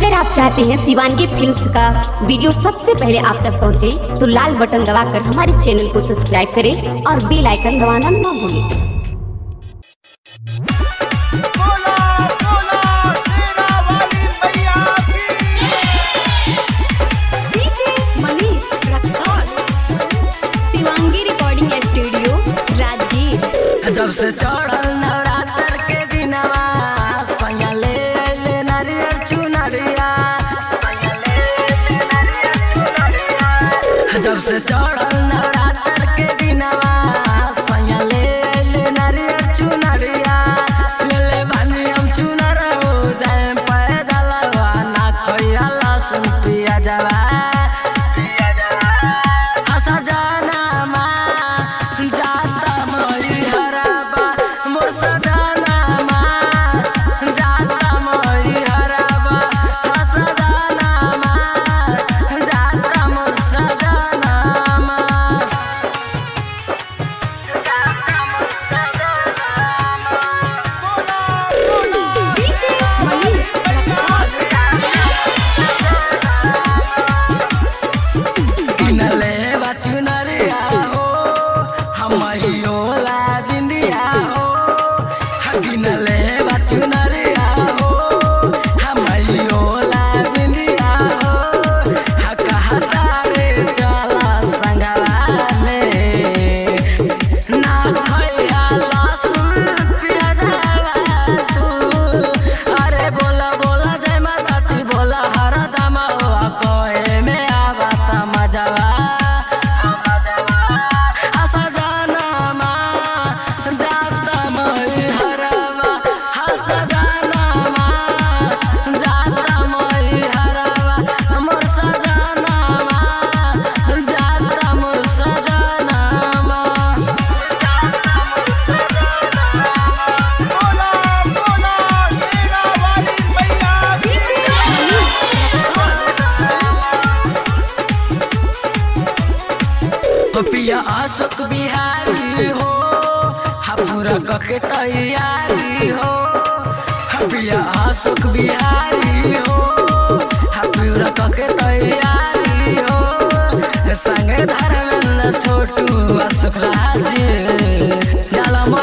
अगर आप चाहते हैं शिवानगी फिल्म्स का वीडियो सबसे पहले आप तक पहुंचे, तो लाल बटन दबाकर हमारे चैनल को सब्सक्राइब करें और बेल आइकन दबाना ना भूलें बोला बोला शेरा वाली मैया की DJ Manish Raxaul Shivangi recording studio Rajgir जब से चढ़ल नवरात्र के दिनवा सैया ले ले नारियल चुनरिया सैया ले ले नारियल चुनरिया। जब से चढ़ल नवरात्र के दिनवा सैया ले ले नारियल चुनरिया ले ले बानी हम चुनर हो जाए पैदल ना खोया लहसुन पिया जावा पिया जावा हसा जाना माँ जाता मई हराबा मोर सजाना माँ जाता मई हराबा हसा जाना माँ जाता मोर सजाना माँ जाता मोर सजाना बोला बोला डीजे मनीष रक्सौल किनले बचुनरिया हो हमयो ला बिंदिया हो किनले बचुनरिया हो हमयो ला बिंदिया हो कहता रे चला संगवा में ना खैया लहसुन प्याजवा तू अरे बोला बोला जय माता दी बोला हर दम कहे में आवत मजवा हसा जाना माँ जाता मई हरवा हसा जाना माँ जाता मई हरवा मोर सजाना माँ जाता मोर सजाना माँ बोला बोला शेरा वाली मैया की डीजे मनीष रक्सौल पिया अशोक बिहारी हो पूरा कके तैयारी हो पिया अशोक बिहारी हो पूरा कके तैयारी हो संगे धर्मेंद्र छोटू अशोक राज जाला